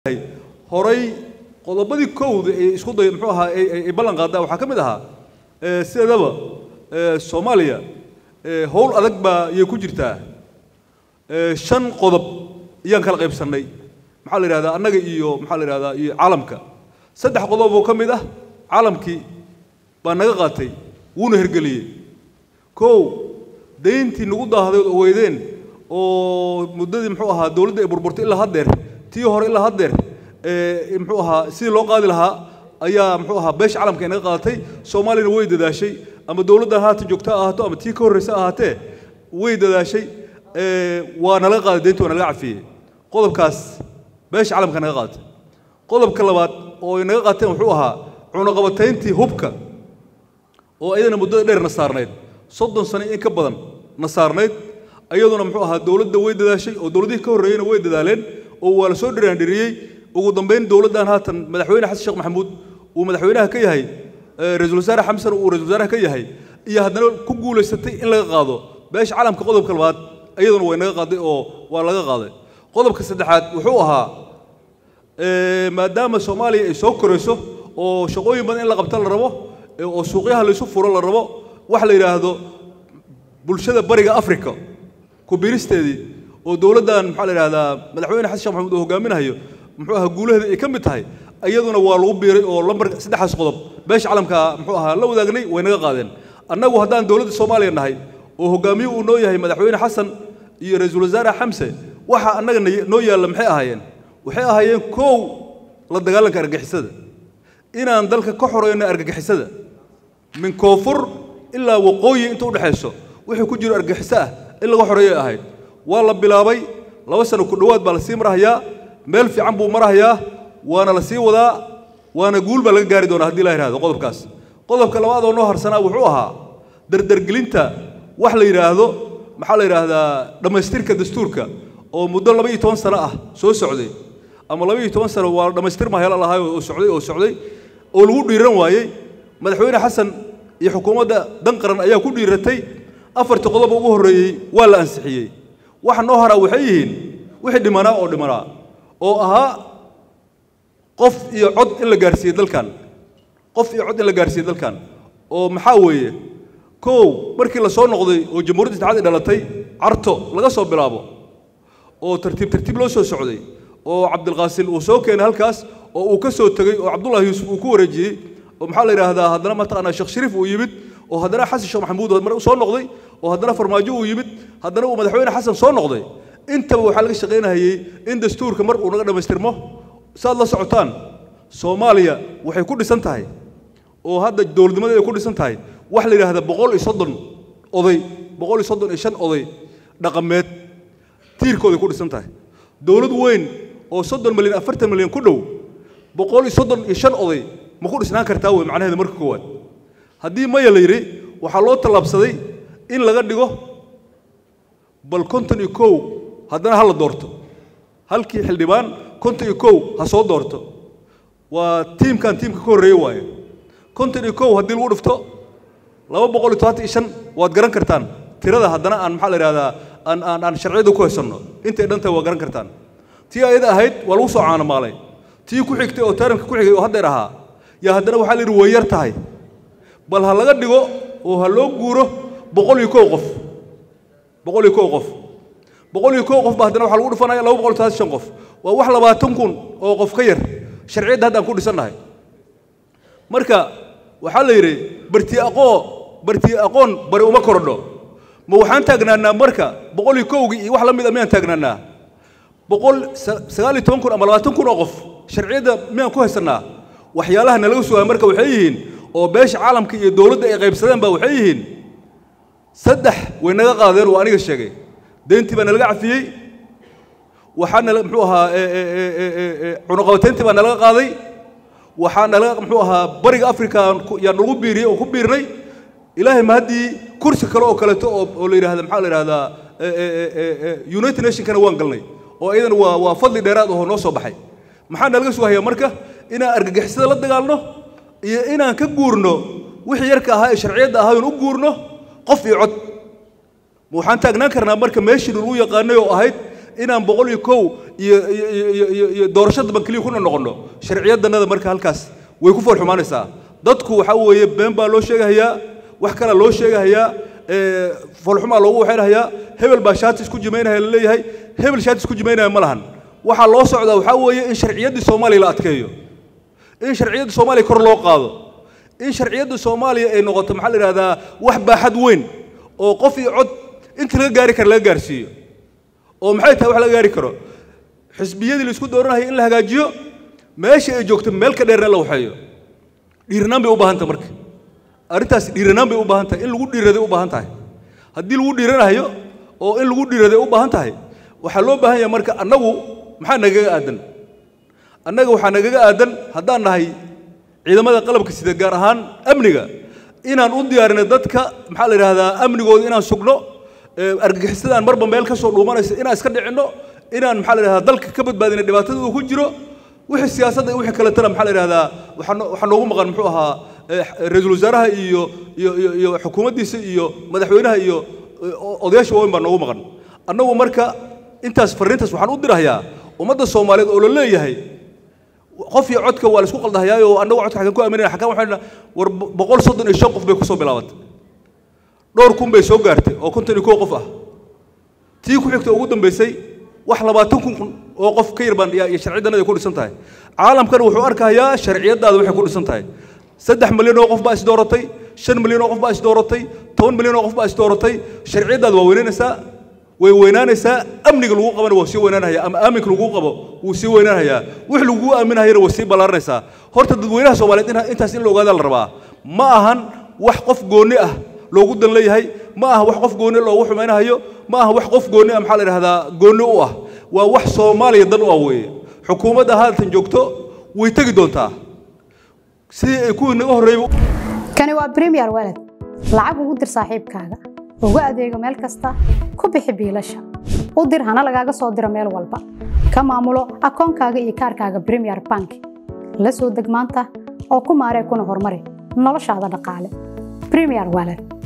horay qodobadii kowda ee isku day muxuu ahaa ay ballan qaadaa waxaa ka mid ahaa sideedaba soomaaliya howl adag baa iyay ku jirtaa shan qodob iyaan kala qaybsannay maxaa la yidhahdaa annaga iyo maxaa la yidhahdaa iyo caalamka saddex qodob oo ka mid ah caalamkii baa naga qaatay wuuna hergeliyey kow dayntii nagu daahday oo weydeen oo muddadii muxuu ahaa dowladda ay burburtay ilaa haddeer tii hore ilaa haddeer muxuu ahaa sidii loo qaadi lahaa ayaa muxuu ahaa beesha caalamka inaga qaadatay soomaaliyana way dadaashay ama dowladdan haatan joogta ahaato ama tii ka horreysa ahaatee way dadaashay waa nalaga qaaday deyntii waa nalaga cafiyey qodobkaas beesha caalamka naga qaadatay qodobka labaad oo ay naga qaateen wuxuu ahaa cunaqabatayntii hubka oo iyadana muddada dheer na saarnayd soddon sano in ka badan na saarnayd iyaduna muxuu ahaa dowladda way dadaashay oo dowladihii ka horreeyeyna way dadaaleen oo waa la soo dhiraandhiriyey ugu dambayn dowladdan haatan madaxweyne xasan sheekh maxamuud uu madaxweynaha ka yahay ra-iisul wasaare xamsan uu ra-isul wasaaraha ka yahay iyo haddana ku guulaysatay in laga qaado beesha caalamka qodobka labaad iyaduna way naga qaaday oo waa laga qaaday qodobka saddexaad wuxuu ahaa maadaama soomaaliya ay soo korayso oo shaqooyin badan in la qabta la rabo oo suuqyaha laysu furo la rabo wax la yidhaahdo bulshada bariga africa kubiristeedii oo dowladdan maxaa la yidhahdaa madaxweyne xasan sheekh maxamuud uu hogaaminayo muxuu ahaa guulaheeda ay ka mid tahay iyaduna waa lagu biiray oo lambar saddexaas qodob beesha caalamka muxuu ahaa la wadaagnay way naga qaadeen annagu haddaan dowladda soomaaliya nahay oo hogaamiye uu noo yahay madaxweyne xasan iyo ra-iisul wasaare xamse waxa annaga noo yaalla maxay ahaayeen waxay ahaayeen kow la dagaalanka argagixisada inaan dalka ka xoreyno argagixisada min koonfur ilaa waqooyi inta u dhexayso wixii ku jiro argagixiso ah in laga xoreeyay ahayd waa la bilaabay laba sano ku dhowaad baa la sii marahayaa meel fiican buu marahayaa waana la sii wadaa waana guul baa laga gaari doonaa haddii la yidhahdo qodobkaas qodobka labaad oo noo harsanaa wuxuu ahaa dardargelinta wax la yidhaahdo maxaa la yidhaahdaa dhammaystirka dastuurka oo muddo laba iyo toban sano ah soo socday ama laba iyo toban sano waa dhammaystirma helo lahaay oo socday oo socday oo lagu dhiiran waayey madaxweyne xasan iyo xukuumadda dan qaran ayaa ku dhiiratay afartii qodob ugu horreeyey waa la ansixiyey waxa noo haraa waxay yihiin wixii dhimanaa oo dhimanaa oo ahaa qof iyo cod in la gaarsiiyey dalkan qof iyo cod in la gaarsiiyey dalkan oo maxaa weeye kow markii la soo noqday oo jamhuuriyadda saddexaad ay dhalatay carto laga soo bilaabo oo tartiib tartiib loo soo socday oo cabdilqaasil uu soo keenay halkaas oo uu ka soo tegey oo cabdullahi yuusuf uu ku wareejiyey oo maxaa la yidhaahdaa haddana mataqaanaa sheekh shariif uu yimid oo haddana xasan sheekh maxamuud mar soo noqday oo haddana farmaajo uu yimid haddana uu madaxweyne xasan soo noqday intaba waxaa laga shaqaynahayey in dastuurka mar uu naga dhammaystirmo saad la socotaan soomaaliya waxay ku dhisan tahay oo hadda dowladnimadeeda ay ku dhisan tahay wax la yidhaahda boqol iyo soddon oday boqol iyo soddon iyo shan oday dhaqameed tiirkooday ku dhisan tahay dowlad weyn oo soddon milyan afartan milyan ku dhow boqol iyo soddon iyo shan oday ma ku dhisnaan kartaa wey macnaheeda marka koowaad haddii maya la yidhi waxaa loo tallaabsaday in laga dhigo bal konton iyo kow haddana ha la doorto halkii xildhibaan konton iyo kow ha soo doorto waa tiimkan tiimka ka horreeye waaye konton iyo kow haddii lagu dhifto laba boqol iyo todobaatan iyo shan waad garan kartaan tirada haddana aan maxaa la yidhahdaa aan aan aan sharciyada ku haysanno intay dhan tahay waa garan kartaan tii ayada ahayd waa lagu soo caanamaalay tii ku xigtay oo taranka ku xigay oo haddeer ahaa yaa haddana waxaa la yidhi way yar tahay bal ha laga dhigo oo ha loo guuro boqol iyo kow qof boqol iyo kow qof boqol iyo kow qof ba haddana waxaa lagu dhufanaya laba boqol iyo todobaatan shan qof waa wax labaatan kun oo qof ka yar sharciyadda hadda aan ku dhisannahay marka waxaa la yidhi barti aqoo barti aqoon bari uma korodho ma waxaan taagnaanaa marka boqol iyo kowgii iyo wax la mid a miyaan taagnaanaa boqol sagaal iyo toban kun ama labaatan kun oo qof sharciyadda miyaan ku haysannaa waxyaalaha nalaga sugaa marka waxay yihiin oo beesha caalamka iyo dowladda ay qaybsadeen ba waxay yihiin saddex way naga qaadeen oo aniga sheegay deyntii baa nalaga cafiyey waxaa nala muxuu ahaa cunuqabatayntii baa nalaga qaaday waxaa nalaga muxuu ahaa bariga africa yaa nagu biiriyey oo ku biirnay ilaahay ma haddii kursi kale oo kaleeto oo oo la yidhahda maxaa la yidhahdaa united nationkana waan galnay oo iyadana waa waa fadli dheeraad oo noo soo baxay maxaa nalaga sugahayaa marka inaan argagixisada la dagaalno iyo inaan ka guurno wixii yarka ahaa ee sharciyadda ahaa oon u guurno qof iyo cod ma waxaan taagnaan karnaa marka meeshii lagu yaqaanay oo ahayd inaan boqol iyo kow iyo iyo iyo iyo iyo doorasho damban keliya kuna noqono sharciyadanada marka halkaas way ku foolxumaanaysaa dadku waxaa weeye been baa loo sheegahayaa wax kalaa loo sheegahayaa foolxumaa loogu waxaynahayaa hebel baa shaati isku jimaynaya la leeyahay hebel shaati isku jimaynaya ma lahan waxaa loo socdaa waxaa weeye in sharciyaddii soomaaliya la adkeeyo in sharciyadda soomaaliya kor loo qaado in sharciyadda soomaaliya ay noqoto maxaa la yidhahdaa wax baaxad weyn oo qof iyo cod inta laga gaari kara laga gaarsiiyo oo maxay tahay wax laga gaari karo xisbiyadii la isku dooranaya in la hagaajiyo meesha ay joogto meel ka dheerna la waxeeyo dhiiranaan bay u baahan tahay marka arrintaas dhiiranaan bay u baahan tahay in lagu dhiiraday u baahan tahay haddii lagu dhiiranayo oo in lagu dhiiraday u baahan tahay waxaa loo baahan yahay marka annagu maxaa nagaga aadan annaga waxaa nagaga aadan haddaan nahay ciidamada qalabka sida gaar ahaan amniga inaan u diyaarinay dadka maxaa la yidhahdaa amnigooda inaan sugno argagixisadaan marba meel ka soo dhuumanaysa inaan iska dhicinno inaan maxaa la yidhahdaa dalka ka badbaadina dhibaatada uu ku jiro wixii siyaasadda iyo wixii kaletana maxaa la yidhahdaa waxaa noogu maqan muxuu ahaa ra-iisul wasaaraha iyo iyo iyo iyo xukuumaddiisa iyo madaxweynaha iyo odayaasha waaweyn baa noogu maqan annagu marka intaas farriintaas waxaan u dirahayaa ummadda soomaaliyeed oo la leeyahay qof iyo codka waa la isku qaldahayaayo annagu codka xagan ku aaminayna xakan waxayna war boqol soddon iyo shan qof bay kusoo bilaabatay dhowr kun bay soo gaartay oo konton iyo kow qof ah tii ku xigta ugu dambaysay wax labaatan kun oo qof ka yar baan iyo sharcidanada ku dhisan tahay caalamkana wuxuu arkayaa sharciyadaada waxay ku dhisan tahay saddex milyan oo qof baa is dooratay shan milyan oo qof baa is dooratay toban milyan oo qof baa is dooratay sharciyadaada waa weynaynaysaa way weynaanaysaa amniga lagu qabana waa sii weynaanaya ama aaminka lagu qabo wuu sii weynaanayaa wix lagu aaminahayana way sii ballaaranaysaa horta dadweynaha soomaaliyeed intaas in la ogaada la rabaa ma ahan wax qof goonni ah loogu dan leeyahay ma aha wax qof goonni loogu xumaynahayo ma aha wax qof goonni ah maxaa la yidhahdaa goonni u ah waa wax soomaaliya dan u ah weeye xukuumadda haatan joogto way tegi doontaa sidii ay kuwii naga horreeyay kani waa premier walad lacag ugu dir saaxiibkaaga ugu adeego meel kasta ku bixi biilasha u dir hana lagaaga soo diro meel walba ka maamulo akoonkaaga iyo kaarkaaga premier bank la soo deg maanta oo ku maaree kuna horumari noloshaada dhaqaale premier walad